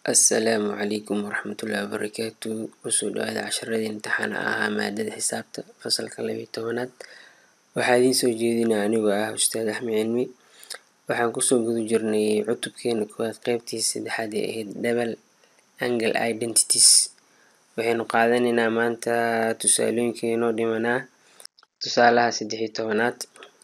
assalaamu calaykum waraxmatullaahi wabarakaatu kusoo dhawaada casharadii imtixaana ahaa maadada xisaabta fasalka labiyo tobanaad waxaa idiin soo jeedinaya anigoo ah ustaad axmed cilmi waxaan kusoo guda jirnay cutubkeena koowaad qeybtii saddexaad ee ahayd double angle identities waxaynu qaadanaynaa maanta tusaalooyinkainoo dhimanaa tusaalaha saddex iyo tobanaad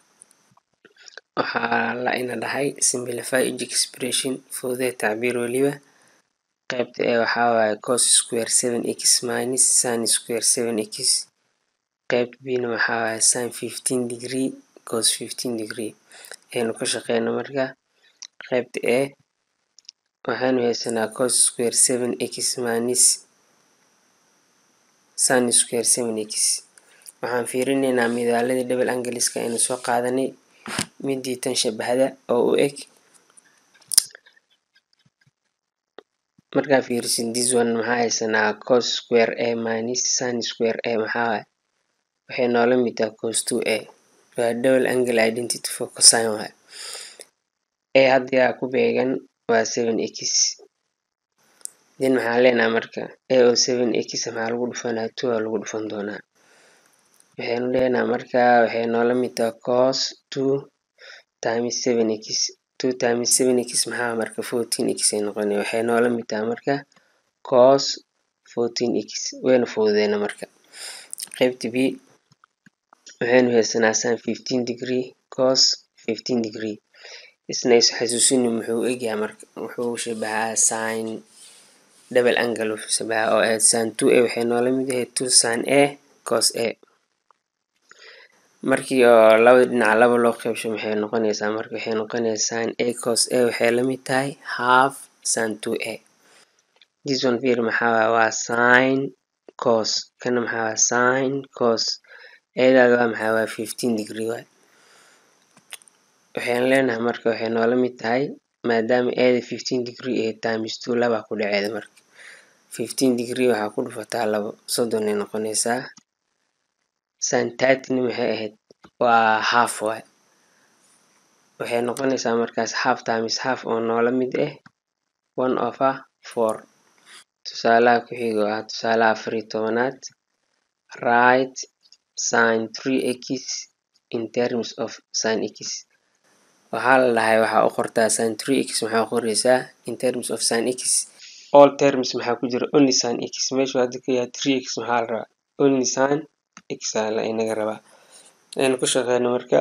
waxaa la ina dhahay simplify each expression fudee tacbiir weliba qaybta ee waxaa waaye cos square seven x minus sin square seven x qaybta b na waxaa waaye sin fifteen degree cos fifteen degree aynu ka shaqeyno marka qaybta e waxaanu haysanaa cos square seven x minus sin square seven x waxaan fiirinaynaa midaaladii double angleska aynu soo qaadanay midii tan shabahda oo u eg markaa fiirisid this one maxaa haysanaa cos square a minus sin square a maxaa waaye waxay noola mid tahay cos two a waa double angle identity for cosine waaye a haddii aa ku beegan waa seven x then maxaan leenahay marka a oo seven x maxaa lagu dhufanaa two aa lagu dhufan doonaa waxaynu leenahay marka waxay noola mid tahay cos two times seven x two times seven x maxaa marka fourteen x ay noqonaya waxay noola mid tahay marka cos fourteen x wayna fududeena marka qaybta b waxaynu haysanaa sin fifteen degree cos fifteen degree isna is xasuusini muxuu egyahay marka wuxuu shabahaa sin double angle wuxuu shabahaa oo ahayd sin two a waxay noola mid yahay two sin a cos a markii oo labada dhinac laba loo qeybsho maxay noqonaysaa marka waxay noqonaysaa sin a cos a waxay la mid tahay half sin two a this one fiir maxaa waaye waa sin cos kana maxaa waaye sin cos eedaada waa maxaa waaye fifteen degree waaye waxaynu leenahay marka waxay noola mid tahay maadaama eeda fifteen degree ahayd times two labaa ku dhaceeda marka fifteen degree waxaa ku dhufataa labo soddon ay noqonaysaa sin thirtyna maxay ahayd waa half waaye waxay noqonaysaa markaas half times half oo noola mid ah one over four tusaalaha ku xigo ah tusaalaha afar iyo tobanaad right sin three x in terms of sin x waxaa la dhahay waxaa u qortaa sin three x maxaa qoreysaa in terms of sin x all terms maxaa ku jira only sin x meeshu hadda ka yahay three x maxaa la rabaa only sin x aa la inaga rabaa aynu ku shaqeyno marka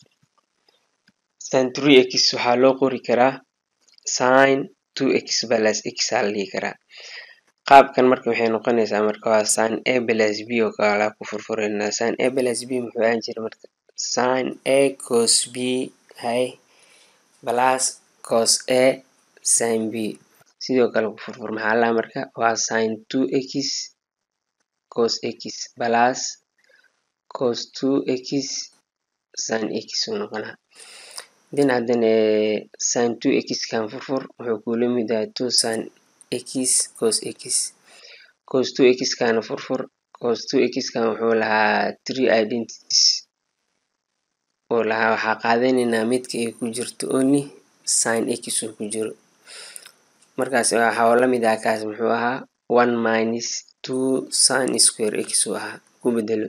sin three x waxaa loo qori karaa sin two x plus x aa la dhihi karaa qaabkan marka waxay noqonaysaa marka waa sin a plus b oo kala ku furfureynaa sin a plus b muxuu ahaan jira marka sin a cos b hay plus cos a sin b sidoo kale ku furfur maxaa laha marka waa sin two x cos x plus cos two x sin x uu noqonaa then haddana sin two x kan furfur wuxuu kula mid yahay two sin x cos x cos two x kana furfur cos two x kan wuxuu lahaa three identities uu lahaa waxaa qaadanaynaa midka ay ku jirto only sin x uu ku jiro markaas waxaa la mid ah kaas muxuu ahaa one minus two sin square x uu ahaa ku bedelo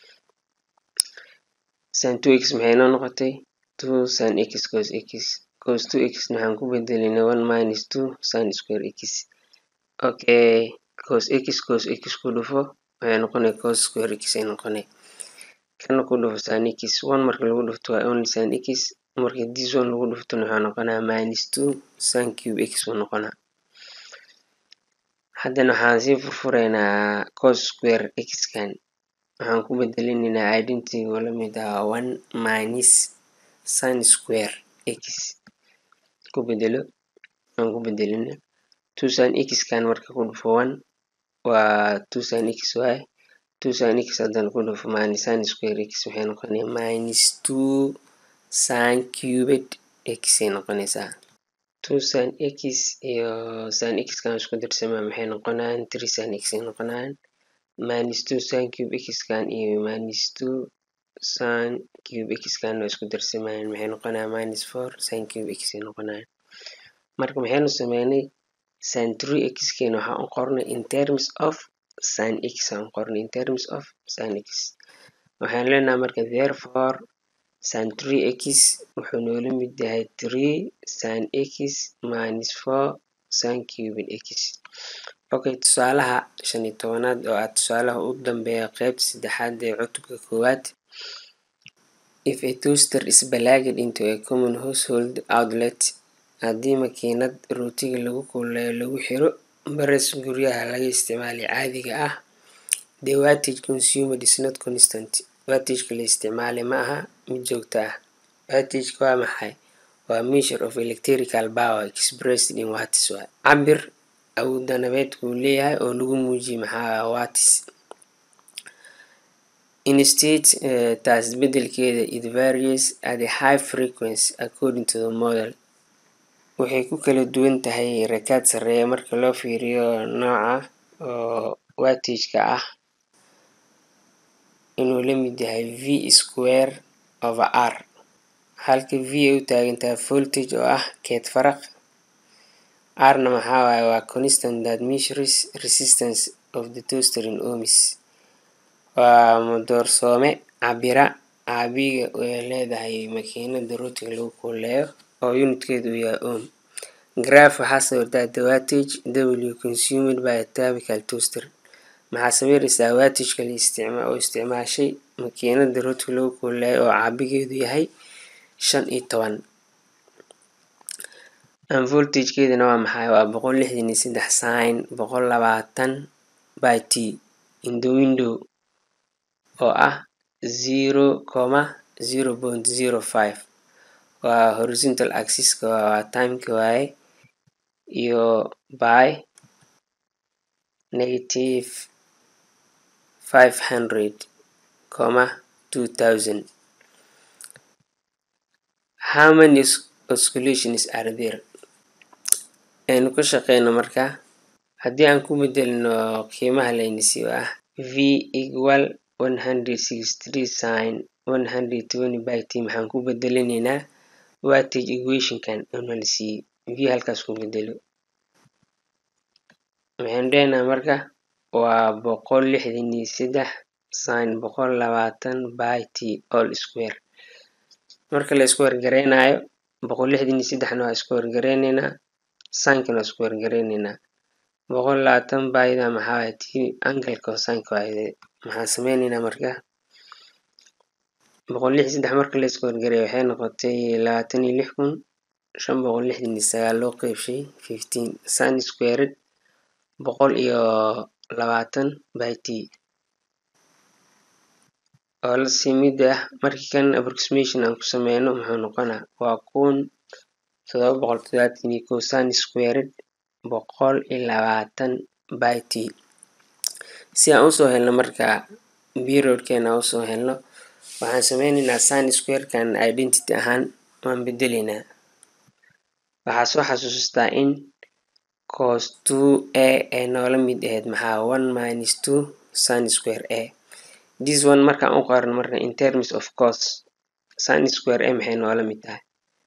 sin two x maxay noo noqotay two sin x cos x cos two x maxaan ku bedelinay one minus two sin square x okay cos x cos x ku dhufo waxay noqonay cos square x ay noqonay kana ku dhufo sin x one marka lagu dhufto waa only sin x marka this one lagu dhuftona waxaa noqonaa minus two sin cube x uu noqonaa haddana waxaan sii furfureynaa cos square x kan waxaan ku bedelinaynaa identity oo lamid ah one minus sin square x ku bedelo aan ku bedelina two sin x kan marka ku dhufo one waa two sin x waaye two sin x haddana ku dhufo minus sin square x waxay noqonaya minus two sin cubed x ay noqonaysaa two sin x iyo sin x kan isku darsamaa maxay noqonayaan three sin x ay noqonayaan minus two sin cube x kan iyo minus two sin cube x kan waa isku darsamayaan maxay noqonayaan minus four sin cube x ay noqonayaan marka maxaynu sameynay sin three x keena waxaan u qornay in terms of sin x aan qornay in terms of sin x waxaan leenahay marka therefore sin three x wuxuu noola mid yahay three sin x minus four sin cubin x okay tusaalaha shan iyo tobanaad oo ah tusaalaha u dambeeya qeybta saddexaad ee cutubka koowaad if a toaster is plugged into a common household outlet haddii makiinad rootiga lagu kululeeyo lagu xiro bares guryaha laga isticmaalay caadiga ah the wattage consumed is not constant wattageka la isticmaalay ma aha mid joogto ah wattageka waa maxay waa measure of electrical power expressed in watts waa cabir awoodda nabeedka uu leeyahay oo lagu muujiyay maxaa watts instead uh, taas bedelkeeda it varies at a high frequency according to the model waxay ku kala duwan tahay rakaad sareeya marka loo fiiriyo nooca oo wattageka ah inuu la mid yahay v square over r halka v ay u taagantahay voltage oo ah keed faraq rna maxaa waaye waa constant that measures resistance of the toaster in ohms waa madoorsoome cabira caabiga ay leedahay makiinada rootiga lagu kululeeyo oo unitkeedu uu yahay ohm graph waxaa sawirtaa the wattage w consumed by a typical toaster maxaa sawiraysaa wattageka la isticma oo isticmaashay makiinada rootiga lagu kululeeyo oo caabigeedu yahay shan iyo toban voltagekeedana waa maxay waa boqol lixdan iyo saddex sin boqol labaatan by t in the window oo ah zero comma zero point zero five waa horizontal axiska waa timeka waaye iyo by negative five hundred comma two thousand how many oscillations are there aynu ka shaqeyno marka haddii aan ku bedelno qiimaha laynisiiyo ah v equal one hundred sixty three sin one hundred twenty by t maxaan ku bedelinaynaa wattage equationkan una la siiyey v halkaas ku bedelo maxaynu leenahay marka waa boqol lixdan iyo saddex sin boqol labaatan by t all square marka la isku wargareynayo boqol lixdan iyo saddexna waa isku wargareyneynaa sinkana waa isku wargareyneynaa boqol labaatan bayda maxaa waay t angalka oo sinka waayde maxaan sameyneynaa marka boqol lix saddex marka la isku wargareeyo waxay noqotay labaatan iyo lix kun shan boqol lixdan iyo sagaal loo qeybshay fifteen sin squared boqol iyo labaatan by t oo lasii mid ah markii kan approximation aan ku sameyno muxuu noqonaa waa kun todoba boqol todobaatan iyo kow sin squared boqol iyo labaatan by t si aan usoo helno marka periodkeena aan usoo helno waxaan sameyneynaa sin squarekan identity ahaan waan bedeleynaa waxaa soo xasuustaa in cos two a ay noola mid ahayd maxaa one minus two sin square a this one markaan u qorno marka in terms of cos sin square a maxay noola mid tahay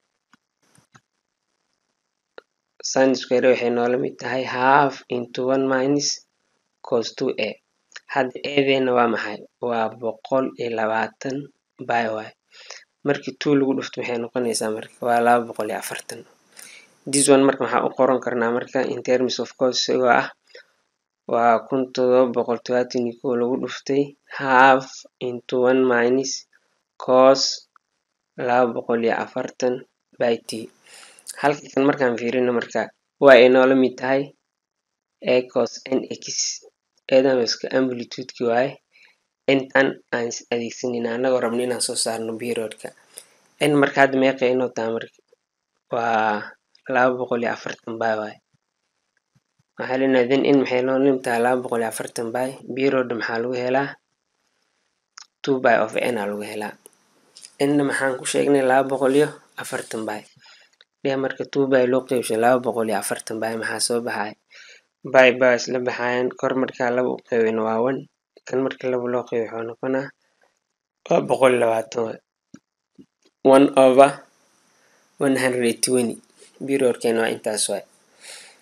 sin square a waxay noola mid tahay half into one minus cos two a hadda eedeena waa maxay waa boqol iyo labaatan by y markii two lagu dhufto maxay noqonaysaa marka waa laba boqol iyo afartan this one marka maxaa u qoran karnaa marka in terms of cos isagoo ah waa kun todoba boqol todobaatan iyo kow lagu dhuftay half into one minus cos laba boqol iyo afartan by t halka kan markaan fiirino marka waa ay noola mid tahay a cos n x eedan iska amplitudeki waaye intan aan adeegsanayna anagoo rabno inaan soo saarno periodka n marka hadda meeqay inoo tahay marka waa laba boqol iyo afartan by waaye waxaa leenahay then in maxay noo lim tahay laba boqol iyo afartan by period maxaa lagu helaa two by of n aa lagu helaa nna maxaan ku sheegnay laba boqol iyo afartan by dheh marka two by loo qeybshay laba boqol iyo afartan by maxaa soo baxay by by isla baxayan kor markaa laba u qeybin waa one kan marka laba loo qeyb wuxuu noqonaa waa boqol iyo labaatan waay one over one hundred twenty periodkeena waa intaas waay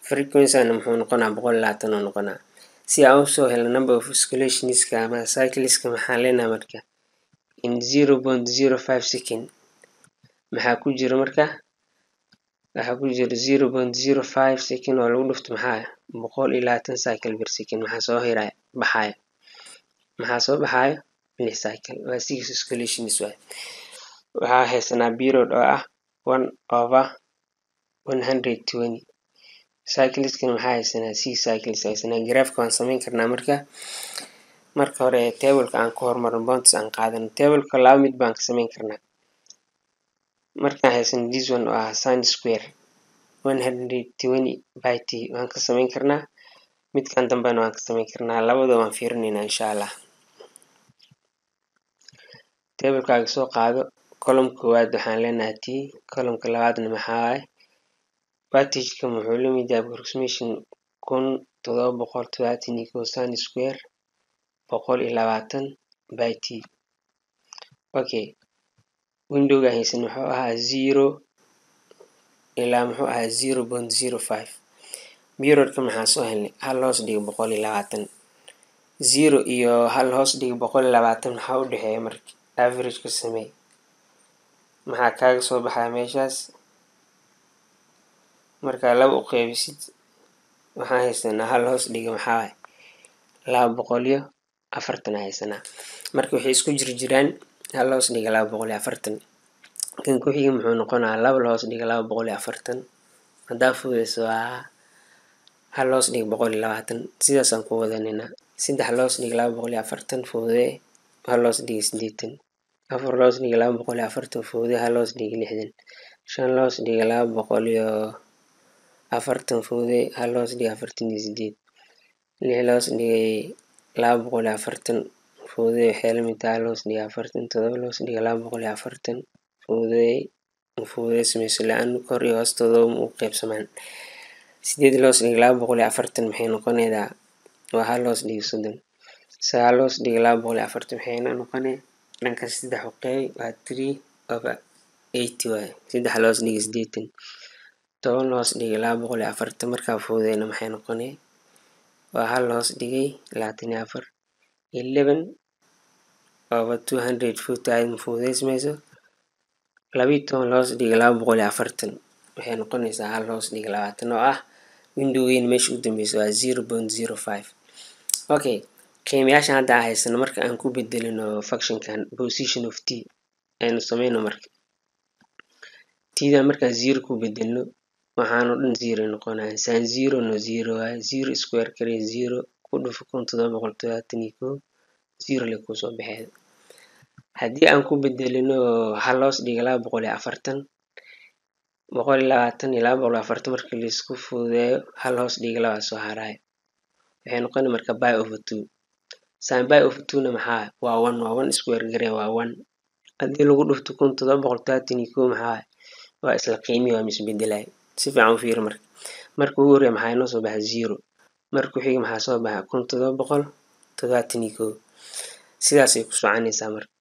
frequencyn muxuu noqonaa boqol iyo labaatan oo noqonaa si aan usoo helno number of oscillationska ama cycleska maxaan leenahay marka in zero point zero five second maxaa ku jira marka waxaa ku jira zero point zero five second oo lagu dhufto maxaa boqol iyo labaatan cycle per second maxaa soo hiraya baxayo maxaa soo baxayo lix cycle waa six oscillations waay waxaa haysanaa period oo ah one over one hundred twenty cycleskan maxaa haysanaa six cycles haysanaa graafka waan sameyn karnaa marka marka hore tableka aan ku hormarno bonds aan qaadano tableka laba mid baan ka sameyn karnaa markaan haysano this one oo ah sin square one hundred twenty by t waan ka sameyn karnaa midkan dambena waan ka sameyn karnaa labada waan fiirinaynaa insha allah tablekaaga soo qaado column koowaad waxaan leenahay t columnka labaadna maxaa waaye batageka muxuu lamid yahay approximation kun todoba boqol todobaatan iyo kow sin square boqol iyo labaatan by t okay windowga haysan muxuu ahaa zero ilaa muxuu ahaa zero point zero five periodka maxaa soo helnay hal hoos dhiga boqol iyo labaatan zero iyo hal hoos dhiga boqol iyo labaatan maxaa u dhexeeya marka averageka samey maxaa kaaga soo baxaya meeshaas markaa laba u qeybisid waxaan haysanaa hal hoos dhiga maxaa waay laba boqol iyo afartan haysanaa marka waxay isku jir jiraan hal hoos dhiga laba boqol iyo afartan kan ku-xiga muxuu noqonaa laba hoos dhiga laba boqol iyo afartan haddaa fudeyso waa hal hoos dhiga boqol iyo labaatan sidaasaan ku wadaninaa saddex loos dhiga laba boqol iyo afartan foodee hal loos dhiga sideetan afar loos dhiga laba boqol iyo afartan foodee hal loos dhiga lixdan shan loos dhiga laba boqol iyo afartan foodee hal loos dhiga afartan iyo sideed lix loos dhigay laba boqol iyo afartan foodee waxay lamid tahay hal loos dhiga afartan todoba loos dhiga laba boqol iyo afartan foodee foodee sameyso la-aan kor iyo hoostooda u qeybsamaan sideed loos dhiga laba boqol iyo afartan maxay noqonaydaa waa hal loos dhiga soddon sagaal loos dhiga laba boqol iyo afartan maxayna noqonay dhanka saddex u qeyb waa three over eighty waaye saddex loos dhiga sideetan toban loos dhiga laba boqol iyo afartan markaa foodeyna maxay noqonay waa hal loos dhigay labaatan iyo afar eleven over two hundred forty aad mafuudeysmayso labiiyo toban loos dhiga laba boqol iyo afartan waxay noqonaysaa hal loos dhiga labaatan oo ah windowgeyn meesha u dambeysa waa zero point zero five okay qiimayaashan hadda aan haysano marka aan ku bedelino functionkan position of t aynu sameyno marka tda markaan zero ku bedelno waxaanoo dhan zero noqonaya san zero no zero waaye zero square kare zero ku dhufo kun todoba boqol todobaatan iyo kow zero le kusoo baxeeda haddii aan ku bedelino hal loos dhiga laba boqol iyo afartan boqol iyo labaatan iyo laba boqol iyo afartan marka laisku fududeeyo hal hoos dhiga labaa soo haraayo waxay noqona marka by over two san by over two na maxaa waa one waa one square gare waa one haddii lagu dhufto kun todoba boqol todobaatan iyo kow maxaa waa isla qiimihi waa misbedelay si fiican u fiiri marka marka ugu horreya maxaa inoo soo baxa zero marka ku xiga maxaa soo baxa kun todoba boqol todobaatan iyo kow sidaasay ku soconaysaa marka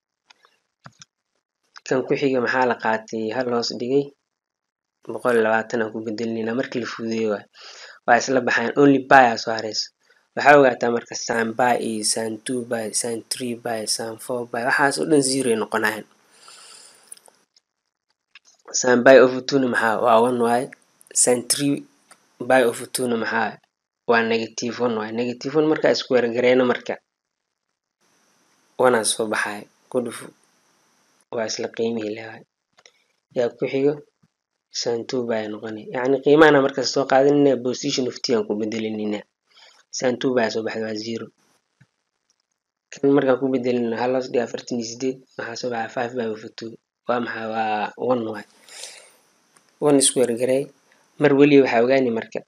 kan ku xiga maxaa la qaatay hal hoos dhigay boqol iyo labaatan aan ku bedelinayna markii la fududeeyo waay waa isla baxayan only by aa soo hareyso waxaa ogaataa marka san by iyo san two by san three by san four by waxaas oo dhan zero ay noqonayan san by over two na maxaa waa one waaye san three by over two na maxaa waa negative one waaye negative one markaa isku weergareena marka wanaa soo baxayo ku dhufo waa isla qiimihii lewaay yaa ku xigo san two by noqonay yacni qiimahana markaas soo qaadanayna position of t aan ku bedelinayna san two by soo baxda waa zero kan markaan ku bedelino hal hoos dhiga afartan iyo sideed waxaa soo baxa five by over two waa maxaa waa one waay one square garey mar weliba waxaa ogaani marka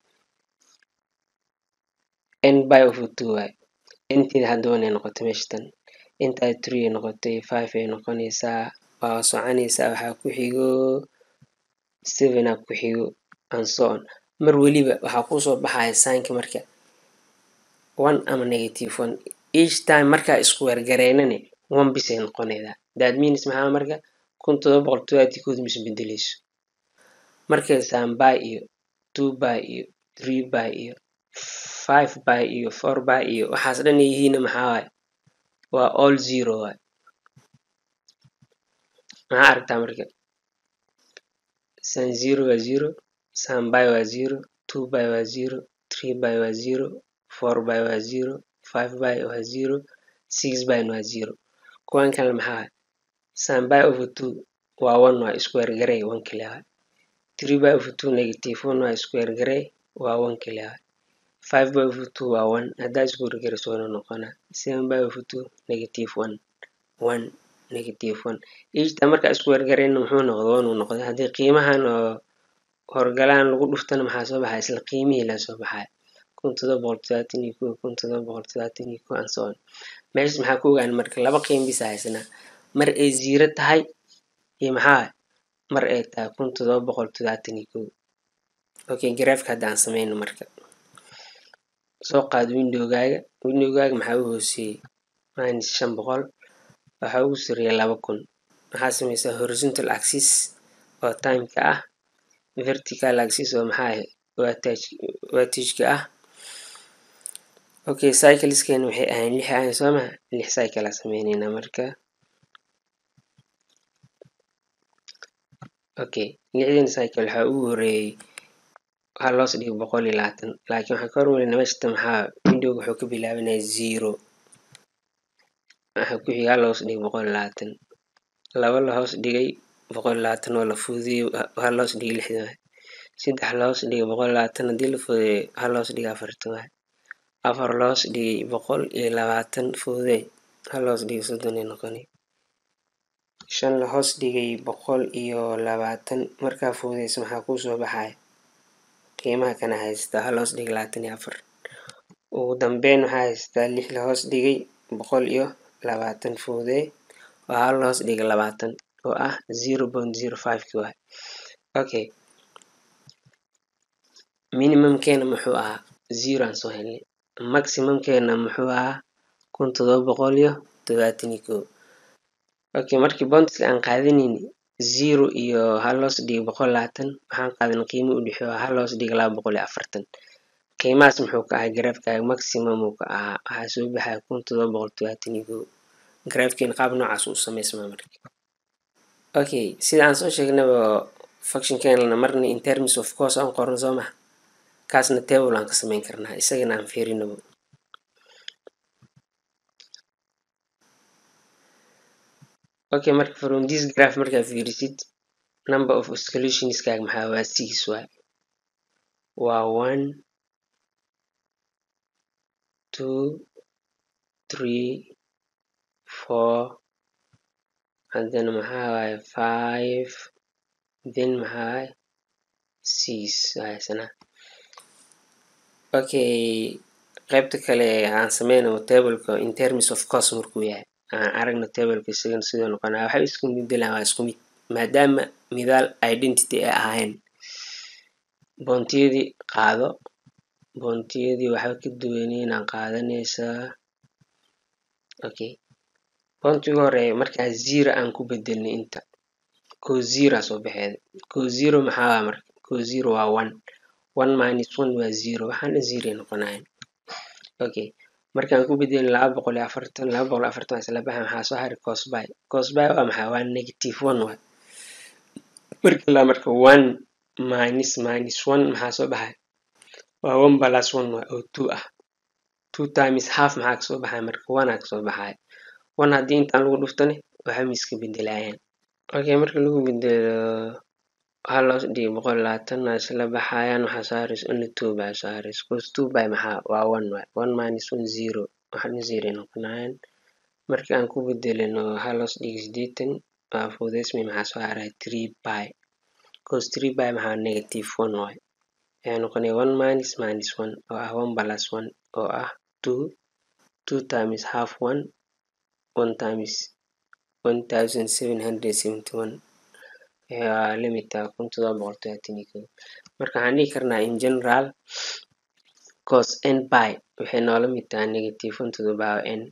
n by over two waay nteeda hadda one ay noqotay meesha tan intaa three ay noqotay five ay noqonaysaa waa soconaysaa waxaa ku xigo seven aa ku xigo and so on mar weliba waxaa kusoo baxaya sainka marka one ama negative one each time markaa isku weergareynane one bisay noqonaydaa that means maxaa marka kun todoba boqol todobaatan kood mis bedeleyso markay san by iyo two by iyo three by iyo five by iyo four by iyo waxaas dhan ay yihiinna maxaa waaye waa all zero waay maxaa aragtaa marka san zero waa zero san by waa zero two by waa zero three by waa zero four by waa zero five by waa zero six by waa zero kuwan kale maxaa waaye san by over two waa one waa square garey one kale waay three by over two negative one waa square garey waa one kale waay five by over two waa one haddaa square gareyso wana noqonaa seven by over two negative one one negative one ijta markaa square gareyna muxuu noqda one uu noqday haddii qiimahan oo horgalaan lagu dhuftana maxaa soo baxaya isla qiimihii la soo baxaya kun todoba boqol todobaatan iyo kow kun todoba boqol todobaatan iyo kow and so on meeshas maxaa ku ogaan marka laba qiim bisa haysanaa mar ay zero tahay iyo maxaa mar ay tahay kun todoba boqol todobaatan iyo kow okay graafka hadda aan sameyno marka soo qaad windowgaaga windowgaaga maxaa u hooseeyey minus shan boqol waxaa ugu sareeya laba kun maxaa sameysaa horizontal axis oo timeka ah vertical axis oo maxaa watageka ah okay cycleskeena waxay ahayn lix ahayn soo maha lix cycle aa sameyneynaa marka okay lixdan cycle waxaa ugu horeeyey waxaa loos dhigay boqol iyo labaatan laakiin waxaan ka hormarina meeshata maxaa windowga wuxuu ka bilaabanaya zero waxaa ku xiga hal hoos dhigay boqol iyo labaatan laba la hoos dhigay boqol iyo labaatan oo la fududeeyey hal hoos dhigay lixdan waay saddex la hoos dhigay boqol iyo labaatan haddii la fududeeyo hal hoos dhigay afartan waay afar la hoos dhigay boqol iyo labaatan fududey hal hoos dhigay soddon ay noqonay shan la hoos dhigay boqol iyo labaatan markaa fududeysa maxaa kuu soo baxaya qiimaha kana haystaa hal hoos dhigay labaatan iyo afar ugu dambeyn waxaa haystaa lix la hoos dhigay boqol iyo labaatan fududey oo hal la hoos dhigay labaatan oo ah zero point zero five ki waay okay minimumkeena muxuu ahaa zero aan soo helnay maximumkeena muxuu ahaa kun todoba boqol iyo todobaatan iyo kow okay markii bontiska aan qaadanayni zero iyo hal hoos dhigay boqol labaatan waxaan qaadanay qiimo u dhexeeyo hal hoos dhigay laba boqol iyo afartan qiimahaas muxuu ka ahaa garaafkaaga maximum uu ka ahaa waxaa soo baxaya kun todoba boqol todobaatan iyo kow garaafkeena qaab noocaas uu sameysmaa marka okay sida aan soo sheegnaba functionkeena marna in terms of course aan qoran soo maha kaasna table aan ka sameyn karnaa isagana aan fiirinabo okay marka from this graph markaa fiirisid number of solutionskaaga maxaa waa six waay waa one two three four haddana maxaa waaye five then maxaa waaye six haysana okay qaybta kale aan sameynamo tableka in terms of cost markuu yahay aan aragno tableka isagana sidoo noqonaa waxay isku midelaan waa isku mid maadaama midaal identity ay ahayn boontiyadii qaado boontiyadii waxba ka duwaneynaa qaadanaysaa okay boontiga hore markaa zero aan ku bedelnay inta ko zero aa soo baxeeda ko zero maxaa waa marka ko zero waa one one minus one waa zero waxaana zero ay noqonayan okay markaan ku bedelin laba boqol iyo afartan laba boqol iyo afartan waa isla baxa maxaa soo haray cosby cosby waa maxaa waa negative one waay marka la marka one minus minus one maxaa soo baxay waa one plus one waay oo two ah two times half maxaa kasoo baxaya marka one aa kasoo baxaya one haddii intaan lagu dhuftane waxa ma iska bedelayaan okay marka lagu bedelo hal hoos dhigay boqol iyo labaatan waa isla baxayaan waxaa soo haraysa only two baa soo haraysa cause two by maxaa waa one waay one minus one zero waxaana zero ay noqonayaan marka aan ku bedelino hal hoos dhigay sideetan waa fududeysmay maxaa soo haraya three by cause three by maxaa negative one waay waxay noqonaya one minus minus one oo ah one plus one oo ah two two times half one one times one thousand seven hundred seventy one waa limita kun todoba boqol todobaatan iyo kow marka waxaan dhihi karnaa in general cos n by waxay noola mid tahay negative one to the power n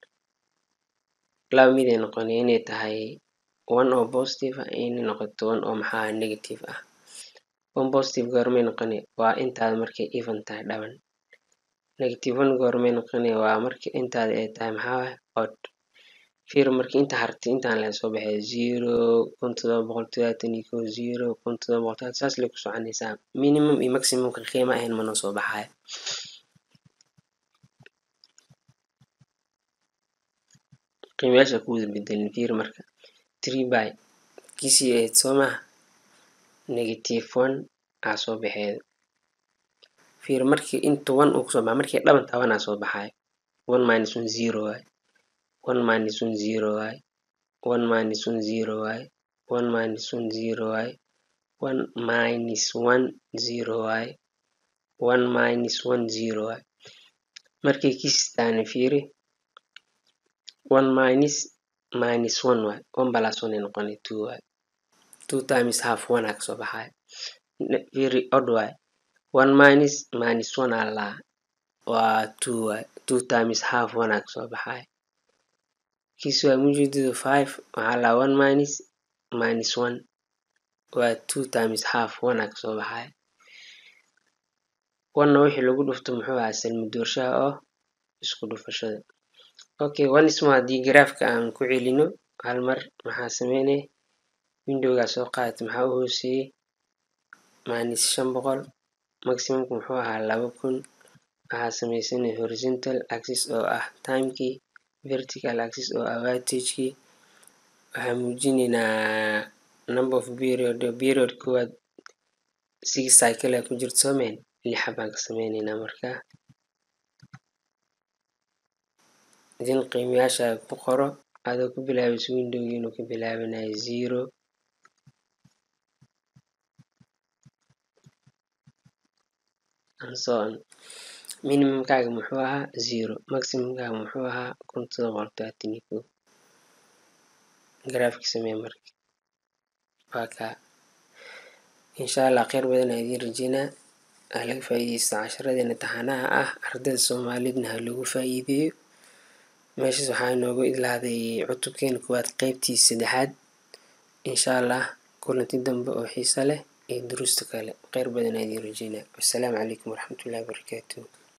laba mid ay noqonay inay tahay one oo positive ah inay noqoto one oo maxaa negative ah one positive goormay noqoni waa intaada markay even tahay dhaban negative one goormay noqoni waa marka intaada ay tahay maxaa waye odd fiir marka inta hartay intaan lee soo baxay zero kun todoba boqol todobaatan iyo kow zero kun todoba boqol todobaatan saas lay ku soconaysaa minimum iyo maximumka qiimo ahayn mana soo baxayo qiimayaasha ku wada bedelin fiir marka three by kiisii ahayd soo maha negative one aa soo baxeeda fiir markii inta one uu kusoo baxa markii dhaban taban aa soo baxayo one minus one zero waaye one minus one zero waaye one minus one zero waaye one minus one zero waaye one minus one zero waaye one minus one zero waaye markay kiistaani fiiri one minus minus one waaye one plus one ay noqonay two waaye two times half one aa kasoo baxayo fiiri odd waaye one minus minus one aa laa waa two waaye two times half one aa kasoo baxayo kiis waa mujeedadu five waxaa laa one minus minus one waa two times half one aa kasoo baxayo one wixii lagu dhufto muxuu ahaa salmi doorshaha oo isku dhufashada okay one ismo haddii garaafka aan ku celino hal mar maxaa sameynay windowgaa soo qaadata maxaa u hooseeyey minus shan boqol maximumka muxuu ahaa laba kun waxaa sameysanay horizontal axis oo ah timekii vertical axis oo ah watagekii waxaa muujinaynaa number of period period koowaad six cycle ku jirto soomeen lixa baan ka sameyneynaa markaa idin qiimayaasha ku qoro adoo ku bilaabayso windowgii inuu ka bilaabanayo zero and so on minimumkaaga muxuu ahaa zero maximumkaaga muxuu ahaa kun todoba boqol todobaatan iyo kow garaafki samee marka waa kaa insha allah kheyr badan aa idiin rajeynaa ha laga faa'iideysto casharadeena taxanaha ah ardayda soomaalidna ha loogu faa'iideeyo meeshaas waxaa inoogu idlaaday cutubkeena koowaad qeybtii saddexaad insha allah kulanti dambe oo xiiso leh iyo duruusta kale kheyr badan aa idiin rajeynaa wassalaamu calaykum waraxmatullahi wabarakaatuh